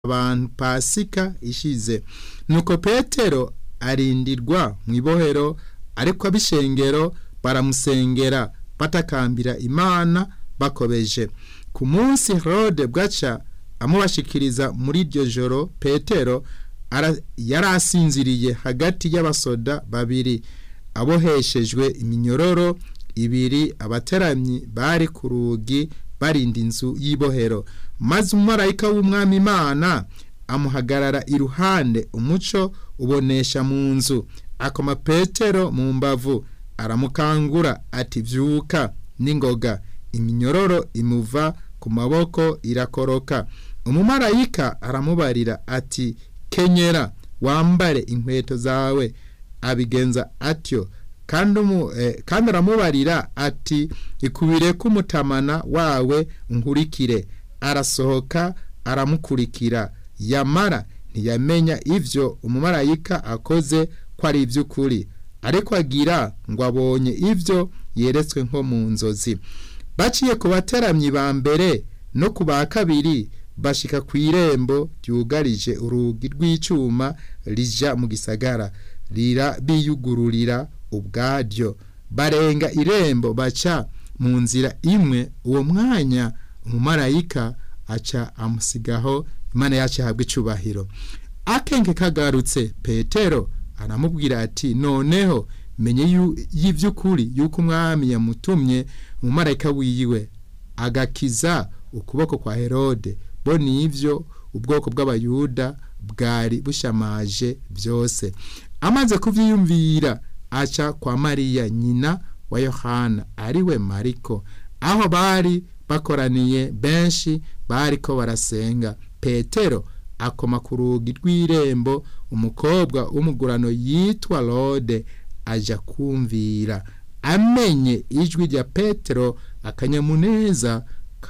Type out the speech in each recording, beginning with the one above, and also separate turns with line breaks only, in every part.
abantu pasika ishize nuko petero arindirwa mu ibohero ariko ab'ishengero baramusengera batakambira imana bakobeje ku munsi herode bwaca amubashikiriza muri iryo joro petero yari asinziriye hagati y'abasoda babiri aboheshejwe iminyororo ibiri abateramyi bari ku rugi barinda inzu y'ibohero maze umumarayika w'umwami imana amuhagarara iruhande umuco ubonesha mu nzu akoma petero mu mbavu aramukangura ati vyuka n'ingoga iminyororo imuva ku maboko irakoroka umumarayika aramubarira ati kenyera wambare inkweto zawe abigenza atyo kandi aramubarira ati ikubire k'umutamana wawe nkurikire arasohoka aramukurikira yamara ntiyamenya ivyo umumarayika akoze ko ari ivy'ukuri ariko agira ngo abonye ivyo yeretswe nko mu nzozi baciye ku bateramyi ba mbere no ku ba kabiri bashika ku irembo ryugarije urugi rw'icuma rija mu gisagara rira biyugururira ubwaryo barenga irembo baca mu nzira imwe uwo mwanya umumarayika aca amusigaho imana yacu ahabwa icubahiro akenge kagarutse petero aramubwira ati noneho menye y'ivy'ukuri yuko umwami yamutumye umumarayika wiwe agakiza ukuboko kwa herode bo nivyo ubwoko bw'abayuda bwari bushamaje byose amaze kuvyiyumvira aca kwa mariya nyina wa yohana ariwe mariko aho bari bakoraniye benshi bariko barasenga petero akoma ku rugi rw'irembo umukobwa w'umugurano yitwa rode aja kumvira amenye ijwi rya petero akanyamuneza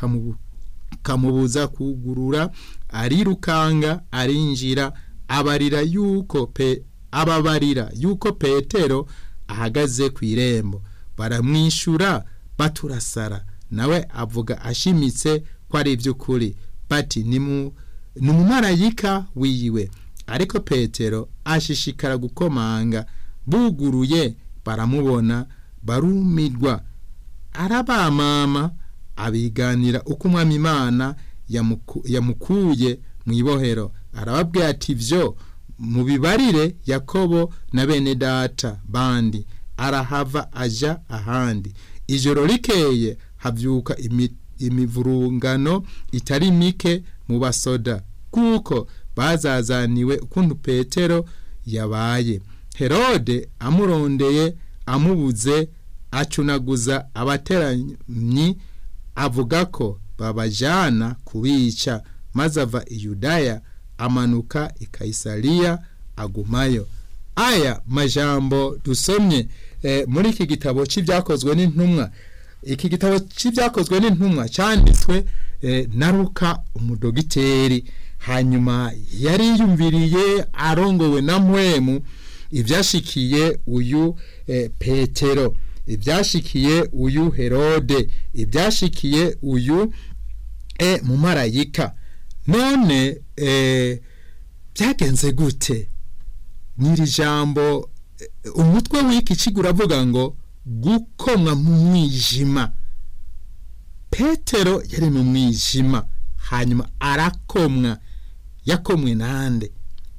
kamubuza kugurura arirukanga arinjira abarira yuko pe ababarira yuko petero ahagaze ku irembo baramwishyura baturasara nawe avuga ashimitse ko ari iby'ukuri bati ni umumarayika wiwe ariko petero ashishikara gukomanga buguruye baramubona barumirwa arabamama abiganira uko umwami imana yamukuye mu ibohero arababwira ati byo mubibarire yakobo na bene data bandi arahava aja ahandi ijoro rikeye havyuka imivurungano itari mike mu basoda kuko bazazaniwe ukuntu petero yabaye herode amurondeye amubuze acunaguza abateranyi avuga ko babajana kubica maze ava i yudaya amanuka i kayisariya agumayo aya majambo dusomye eh, muri iki gitabo cy'ibyakozwe n'intumwa iki gitabo cy'ibyakozwe n'intumwa cyanditswe eh, na ruka umudogiteri hanyuma yari yumviriye arongowe na mpwemu ibyashikiye uyu eh, petero ibyashikiye uyu herode ibyashikiye uyu e mumarayika none e, byagenze gute n'iri jambo umutwe w'iki kigo uravuga ngo gukomwa mu mwijima petero yari mu mwijima hanyuma arakomwa yakomwe nande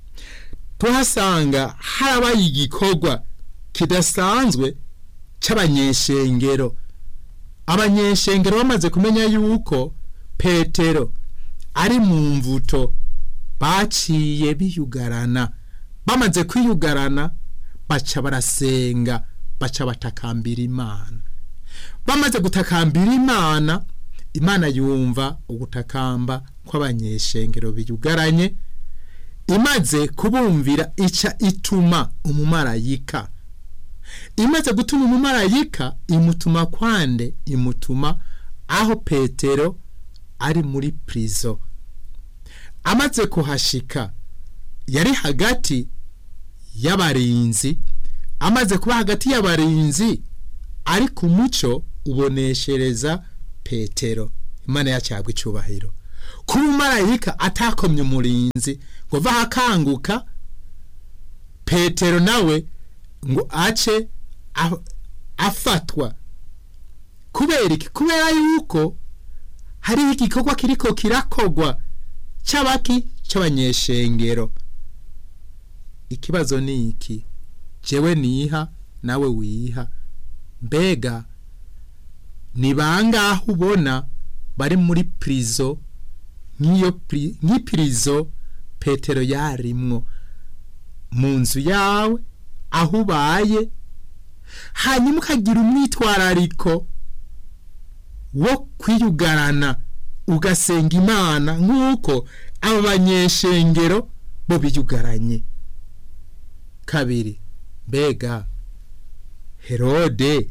tuhasanga harabaye igikorwa kidasanzwe cy'abanyeshengero abanyeshengero bamaze kumenya yuko petero ari mu mvuto baciye biyugarana bamaze kwiyugarana baca barasenga baca batakambira imana bamaze gutakambira imana imana yumva ugutakamba kw'abanyeshengero biyugaranye imaze kubumvira ica ituma umumarayika imaze gutuma umumarayika imutuma kwande imutuma aho petero ari muri prison amaze kuhashika yari hagati y'abarinzi amaze kuba hagati y'abarinzi ari ku muco uboneshereza petero imana yacyagwa icyubahiro kuba umarayika atakomye umurinzi ngo vaho akanguka petero nawe ngo ace a- afatwa kubera iki kubera yuko hariho igikorwa kiriko kirakogwa c'abaki c'abanyeshengero ikibazo ni iki jewe niha nawe wiha mbega ni bangahe ubona bari muri prison nk'iyo pri- nk'ipirizo petero yarimwo mu nzu yawe aho ubaye hanyuma ukagira umwitwarariko wo kwiyugarana ugasenga imana nk'uko abo banyeshengero bo biyugaranye kabiri mbega herode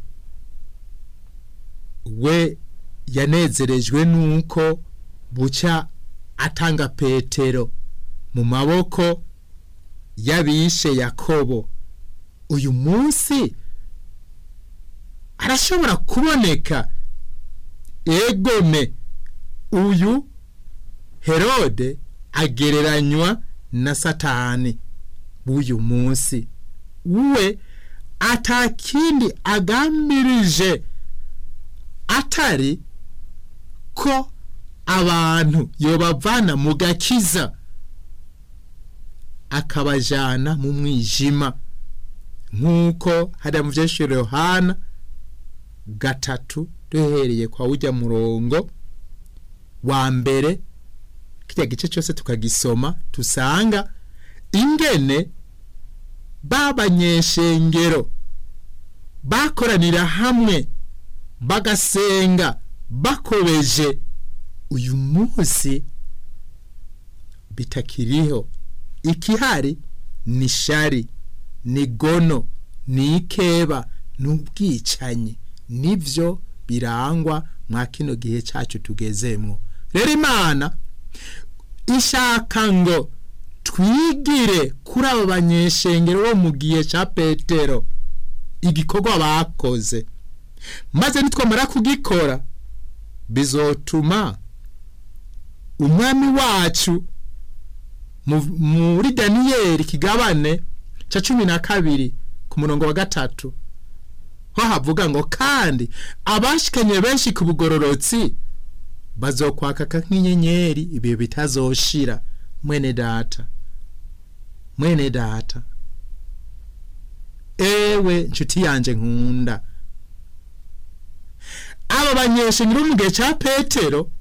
we yanezerejwe nuko buca atanga petero mu maboko y'abishe yakobo uyu munsi arashobora kuboneka egome uyu herode agereranywa na satani w'uyu munsi we atakindi agambirije atari ko abantu yobavana mu gakiza akabajana mu mwijima nk'uko hariya mu vyeshuro yohana gatatu duhereye kwa ujya murongo wa mbere kirya gice cyose tukagisoma tusanga ingene babanyeshengero bakoranira hamwe bagasenga bakobeje uyu munsi bitakiriho ikihari ni shari ni gono ni ikeba ni ubwicanyi nibyo birangwa mwa kino gihe cyacu tugezemwo rero imana ishaka ngo twigire kuri abo banyeshengero bo mu gihe cya petero igikorwa bakoze maze nitwamara kugikora bizotuma umwami wacu mu- muri daniyeli kigabane cya cumi na kabiri ku murongo wa gatatu ho havuga ngo kandi abashikanye benshi ku bugororotsi bazokwakaka nk'inyenyeri ibihe bitazoshira mwene data mwene data ewe nshuti yanje nkunda aba banyeshengero mu gihe cya petero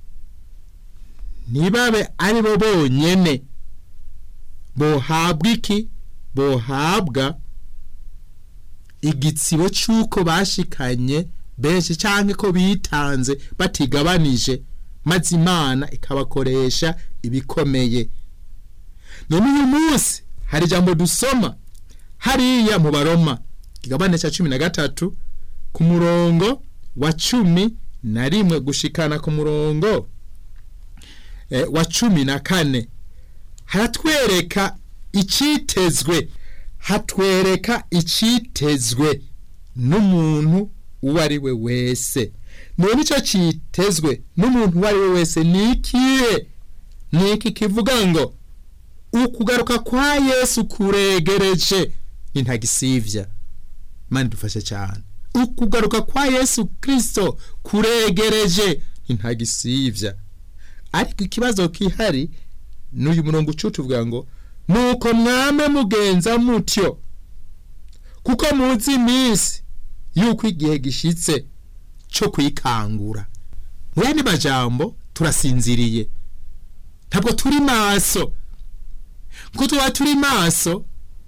ntibabe ari bo bonyene bohabwa iki bohabwa igitsibo cy'uko bashikanye benshi cyangwa ko bitanze batigabanije maze imana ikabakoresha ibikomeye none uyu munsi hari ijambo dusoma hariya mu baroma igabane cya cumi na gatatu ku murongo wa cumi na rimwe gushikana ku murongo eh, wa cumi na kane haratwereka icyitezwe hatwereka icyitezwe n'umuntu uwo ari we wese none icyo cyitezwe n'umuntu uwo ari we wese ni ikihe ni iki kivuga ngo ukugaruka kwa yesu kuregereje ni ntagisivya mani dufashe cyane ukugaruka kwa yesu kristo kuregereje ni ntagisivya ariko ikibazo kihari n'uyu murongo ucutuvuga ngo nuko mwame mugenza mutyo kuko muzi iminsi yuko igihe gishitse cyo kwikangura mu yandi majambo turasinziriye ntabwo turi maso ko tuba turi maso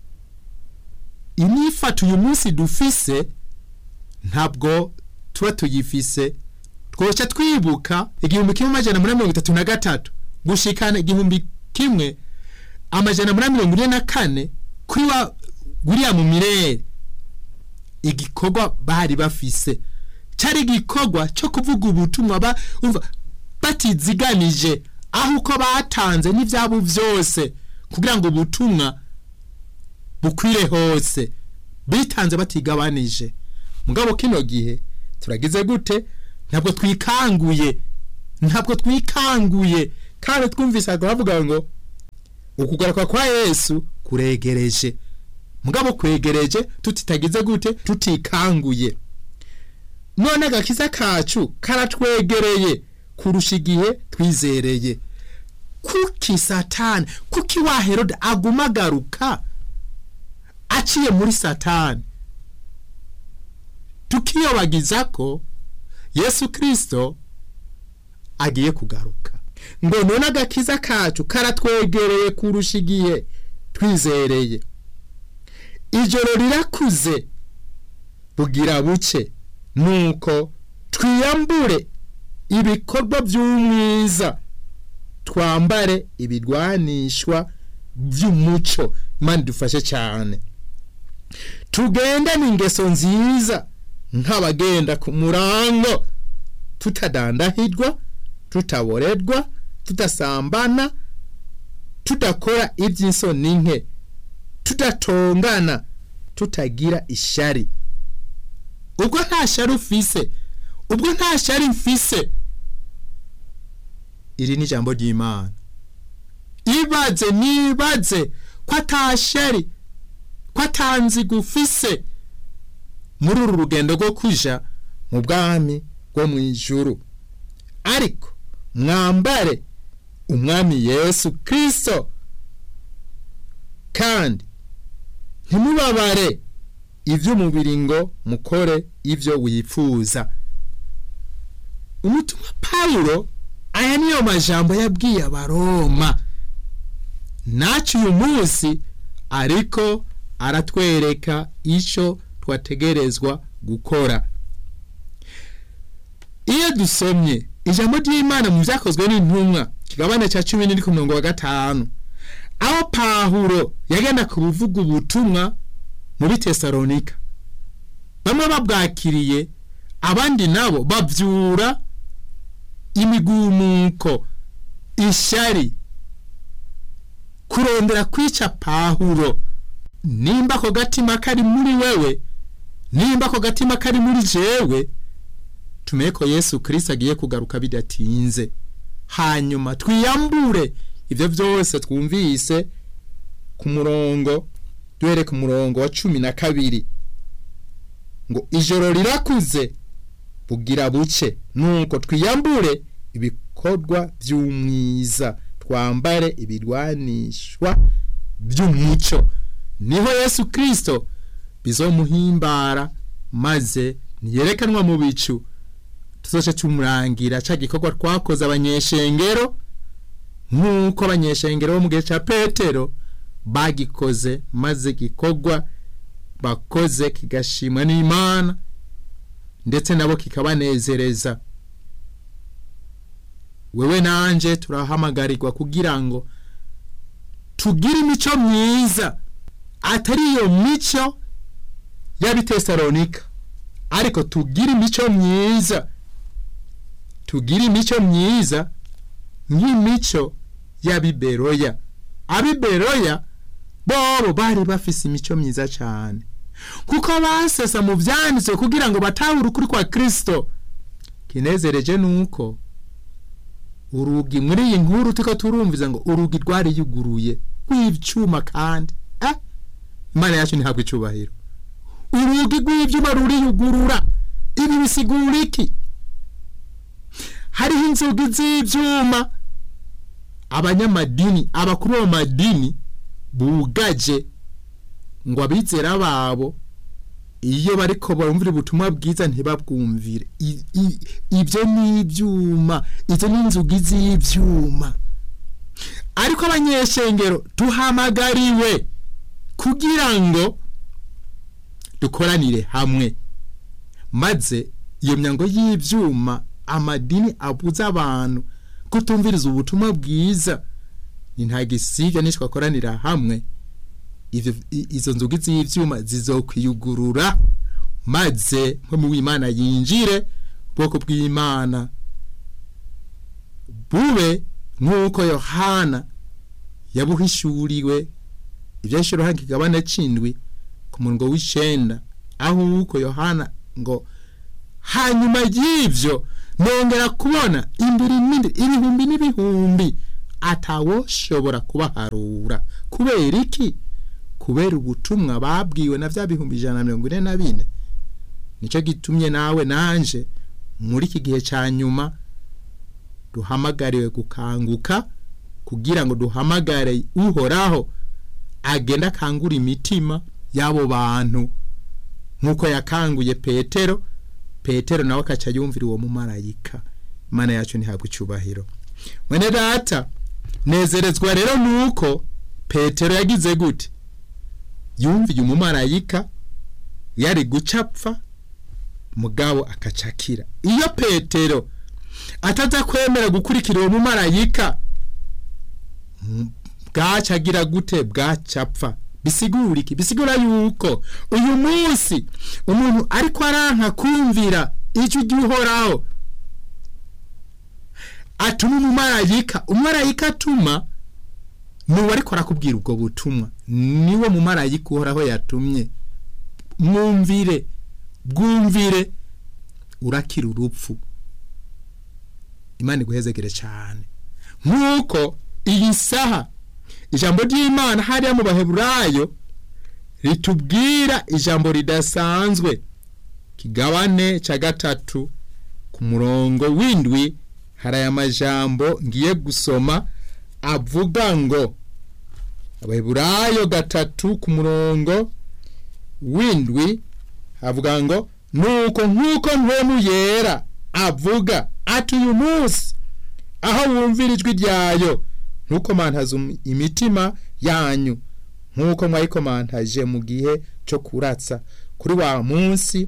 imyifato uyu munsi dufise ntabwo tuba tuyifise twoca twibuka igihumbi kimwe amajana muri mirongo itatu na gatatu gushikana igihumbi kimwe amajana muri mirongo ine na kane kuri wa william mirere igikorwa bari bafise cyari igikorwa cyo kuvuga ubutumwa ba umva batiziganije aho uko batanze n'ibyabo byose kugira ngo ubutumwa bukwire hose bitanze batigabanije mugabo kino gihe turagize gute ntabwo twikanguye ntabwo twikanguye kandi twumvise bavuga ngo ukugaruka kwa yesu kuregereje mugabo kwegereje tutitagize gute tutikanguye none agakiza kacu karatwegereye kurusha igihe twizereye kuki satani kuki wa herode aguma agaruka aciye muri satani tukiyobagiza ko yesu kirisito agiye kugaruka ngo none agakiza kacu karatwegereye kurusha igihe twizereye ijoro rirakuze bugira buke nuko twiyambure ibikorwa by'umwiza twambare ibirwanishwa by'umuco imana idufashe cyane tugendane ingeso nziza nk'abagenda ku murango tutadandahirwa tutaborerwa tudasambana tudakora iby'isoni nke tudatongana tutagira ishari ubwo nta shari ufise ubwo nta shari mfise iri ni ijambo ry'imana ibaze nibaze ko atashari ko atanziga ufise muri uru rugendo rwo kuja mu bwami bwo mu ijuru ariko mwambare umwami yesu kirisito kandi ntimubabare iby'umubiri ngo mukore ibyo wifuza umutumwa pawulo aya niyo majambo yabwiye abaroma nacu uyu munsi ariko aratwereka icyo twategerezwa gukora iyo dusomye ijambo ry'imana mu byakozwe n'intumwa kigabane cya cumi n'iri ku murongo wa gatanu aho pahuro yagenda ku buvuga ubutumwa muri tesalonika bamwe babwakiriye abandi nabo babyura imigumuko ishyari kurondera kwica pahuro nimba ako gatima kari muri wewe nimba ako gatima kari muri jewe tumenye ko yesu kirisita agiye kugaruka bidatinze hanyuma twiyambure ibyo byose twumvise ku murongo duhere ku murongo wa cumi na kabiri ngo ijoro rirakuze bugira buke nuko twiyambure ibikorwa by'umwiza twambare ibirwanishwa by'umuco niho yesu kirisito bizomuhimbara maze ntiyerekanwa mu bicu tuzoce tumurangira cya gikorwa twakoze abanyeshengero nk'uko abanyeshengero bo mu gihe cya petero bagikoze maze gikorwa bakoze kigashimwa n'imana ndetse nabo kikabanezereza wewe nanjye turahamagarirwa kugira ngo tugire imico myiza atari iyo mico y'abitesalonika ariko tugire imico myiza tugire imico myiza nk'imico y'abiberoya abiberoya bobo bari bafise imico myiza cyane kuko basesa mu byanditswe kugira ngo batahure ukuri kwa kirisito kinezereje nuko urugi muri iyi nkuru tuko turumviza ngo urugi rwari yuguruye rw'ibyuma kandi eh imana yacu ntihabwe icyubahiro urugi rw'ibyuma ruriyugurura ibi bisigura iki hariho inzugi z'ibyuma abanyamadini abakuru b'amadini bugaje ngo abizera babo iyo bariko barumvira ubutumwa bwiza ntibabwumvire ibyo ni ibyuma izo ni inzugi z'ibyuma ariko abanyeshengero tuhamagariwe kugira ngo dukoranire hamwe maze iyo myango y'ibyuma amadini abuza abantu kutumviriza ubutumwa bwiza ni nta gisibya nitwakoranira hamwe izo nzugi z'ibyuma zizokwiyugurura maze nk'umu w'imana yinjire ubwoko bw'imana bube nk'uko yohana yabuhishuriwe ibyashiro hanga igabane c'indwi ku murongo w'icenda aho uko yohana ngo hanyuma y'ivyo nongera kubona imbere imindi ibihumbi n'ibihumbi atawoshobora kubaharura kubera iki kubera ubutumwa babwiwe na bya bihumbi ijana na mirongo ine na bine nicyo gitumye nawe nanje muri iki gihe cya nyuma duhamagariwe gukanguka kugira ngo duhamagare uhoraho agenda akangura imitima y'abo bantu nk'uko yakanguye petero petero nawe akaca yumvira uwo mumarayika imana yacu ntihabwe icyubahiro mwene data nezerezwa rero nuko petero yagize gute yumviye umumarayika yari gucapfa mugabo akacakira iyo petero ataza kwemera gukurikira uwo mumarayika bwacagira gute bwacapfa bisigura iki bisigura yuko uyu munsi umuntu ariko aranka kumvira icyo ujya uhoraho atuma umumarayika umumarayika atuma nuwo ariko arakubwira ubwo butumwa niwo mumarayika uhoraho yatumye mwumvire bwumvire urakira urupfu imana iguhezegere cyane nk'uko iyi saha ijambo ry'imana hariya mu baheburayo ritubwira ijambo ridasanzwe kigabane cya gatatu ku murongo w'indwi hari aya majambo ngiye gusoma avuga ngo abaheburayo gatatu ku murongo w'indwi havuga ngo nuko nk'uko mpemu yera avuga ati uyu munsi aho wumvira ijwi ryayo ntukomantaze imitima yanyu nk'uko mwayikomantaje mu gihe cyo kuratsa kuri wa munsi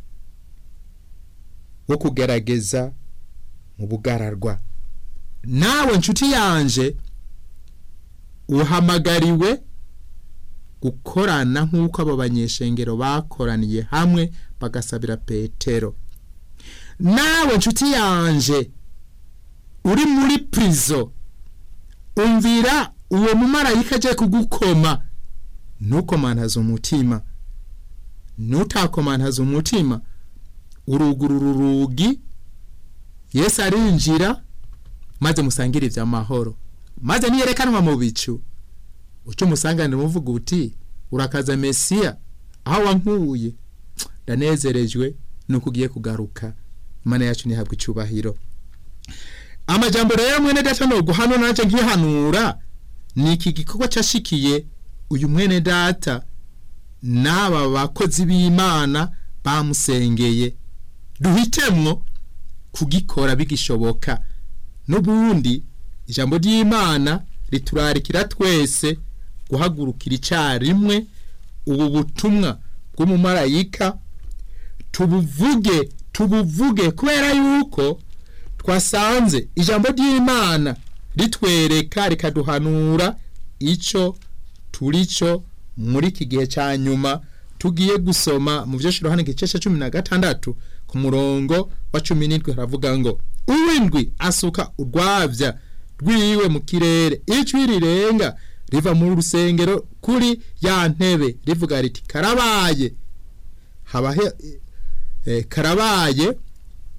wo kugerageza mu bugararwa nawe nshuti yanje uhamagariwe gukorana nk'uko abo banyeshengero bakoraniye hamwe bagasabira petero nawe nshuti yanje uri muri purizo umvira uwo mumarayika agiye kugukoma ntukomantaze umutima ntutakomantaze umutima urugurura urugi yesu arinjira maze musangire iby'amahoro maze niyerekanwa mu bicu uca umusanganira umuvuga uti urakaza mesiya aho wankuye ndanezerejwe nuko ugiye kugaruka imana yacu ntihabwe icyubahiro amajambo rero mwene data no guhano nanje nkihanura ni iki gikorwa cyashikiye uyu mwene data n'aba bakozi b'imana bamusengeye duhitemwo kugikora bigishoboka n'ubundi ijambo ry'imana riturarikira twese guhagurukira icyarimwe ubu butumwa bw'umumarayika tubuvuge tubuvuge kubera yuko twasanze ijambo ry'imana ritwereka rikaduhanura icyo turi cyo muri iki gihe cya nyuma tugiye gusoma mu byo hano igice cya cumi na gatandatu ku murongo wa cumi n'indwi haravuga ngo uw'indwi asuka urwabya rwiwe mu kirere ijwi rirenga riva mu rusengero kuri ya ntebe rivuga riti karabaye habahe karabaye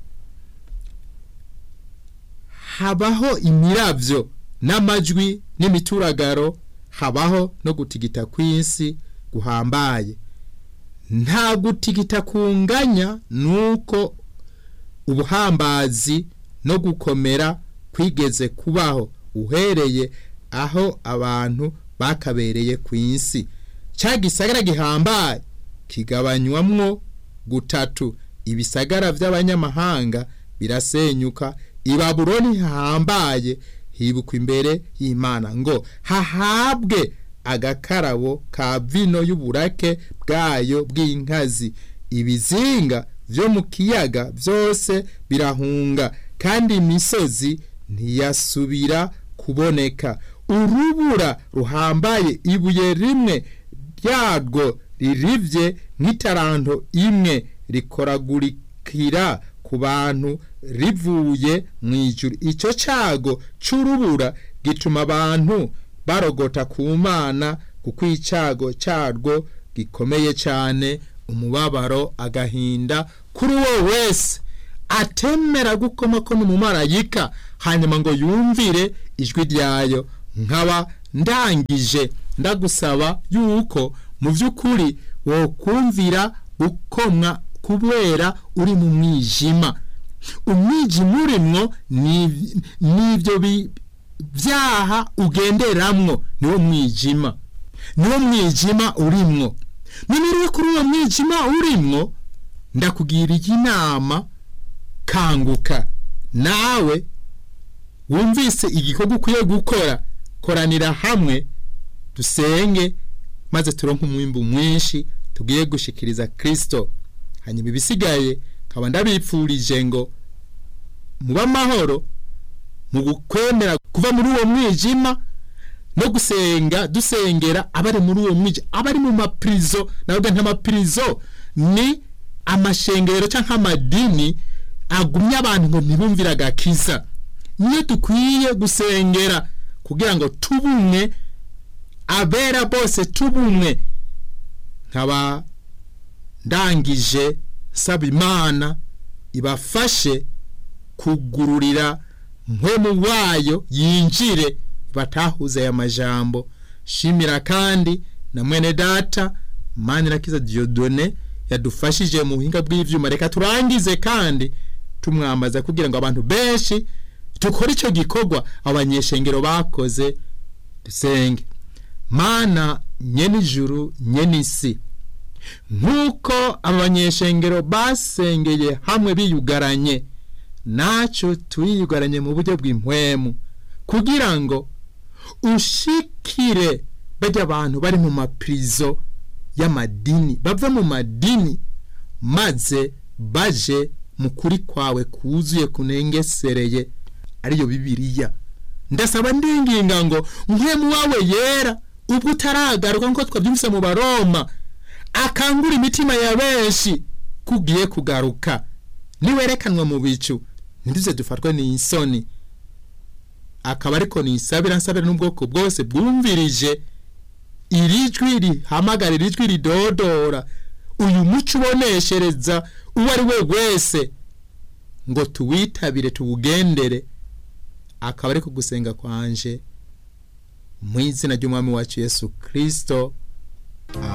habaho imirabyo n'amajwi n'imituragaro habaho no gutigita kw'isi guhambaye nta gutigita kunganya nuko ubuhambazi no gukomera kwigeze kubaho uhereye aho abantu bakabereye ku isi cya gisagara gihambaye kigabanywamwo gutatu ibisagara by'abanyamahanga birasenyuka ibabuloni hahambaye hibukwa imbere y'imana ngo hahabwe agakarabo ka vino y'uburake bwayo bw'inkazi ibizinga byo mu kiyaga byose birahunga kandi imisozi ntiyasubira kuboneka urubura ruhambaye ibuye rimwe ryarwo ririvye nk'itaranto imwe rikoragurikira ku bantu rivuye mu ijuru icyo cyago cy'urubura gituma abantu barogota ku mana kuko icyago cyarwo gikomeye cyane umubabaro agahinda kuri uwo wese atemera gukoma ko n'umumarayika hanyuma ngo yumvire ijwi ryayo nkaba ndangije ndagusaba yuko mu by'ukuri wokumvira gukomwa kubera uri mu mwijima umwijima urimwo n'ibyo byaha ugenderamwo niwo mwijima niwo mwijima urimwo none kuri uwo mwijima urimwo ndakugiriye inama kanguka nawe wumvise igikorwa ukwiye gukora koranira hamwe dusenge maze turonke umwimbu mwinshi tugiye gushikiriza kirisito hanyuma ibisigaye nkaba ndabipfurije ngo muba amahoro mu gukwemera kuva muri uwo mwijima no gusenga dusengera abari muri uwo mwijima abari mu mapirizo ntabwo nk'amapirizo ni amashengero cyangwa amadini agumye abantu ngo ntibumvire agakiza niyo dukwiye gusengera kugira ngo tubumwe abera bose tubumwe nkaba ndangije nsaba imana ibafashe kugururira mpwemu wayo yinjire batahuze aya majambo shimira kandi na mwene data manirakiza diodone yadufashije mu buhinga bw'ivyuma reka turangize kandi tumwambaza kugira ngo abantu benshi dukore icyo gikorwa abanyeshengero bakoze dusenge mana nyene ijuru nyene isi nk'uko aba banyeshengero basengeye hamwe biyugaranye nacyo turiyugaranye mu buryo bw'impwemu kugira ngo ushikire bajya abantu bari mu mapirizo y'amadini bava mu madini maze baje mu kuri kwawe kuzuye kunengesereye ariyo bibiliya ndasaba ndinginga ngo mpwemu wawe yera ubwo utaragaruka nk'uko twabyumvise mu baroma akangura imitima ya benshi kugiye kugaruka niwerekanwa mu bicu ntiduze dufatwe n'isoni akaba ariko nisabira nsabira n'ubwoko bwose bwumvirije iri jwi rihamagara iri jwi ridodora uyu muco uboneshereza uwo ari we wese ngo tuwitabire tuwugendere akaba ari gusenga kwanje mu izina ry'umwami wacu yesu kirisito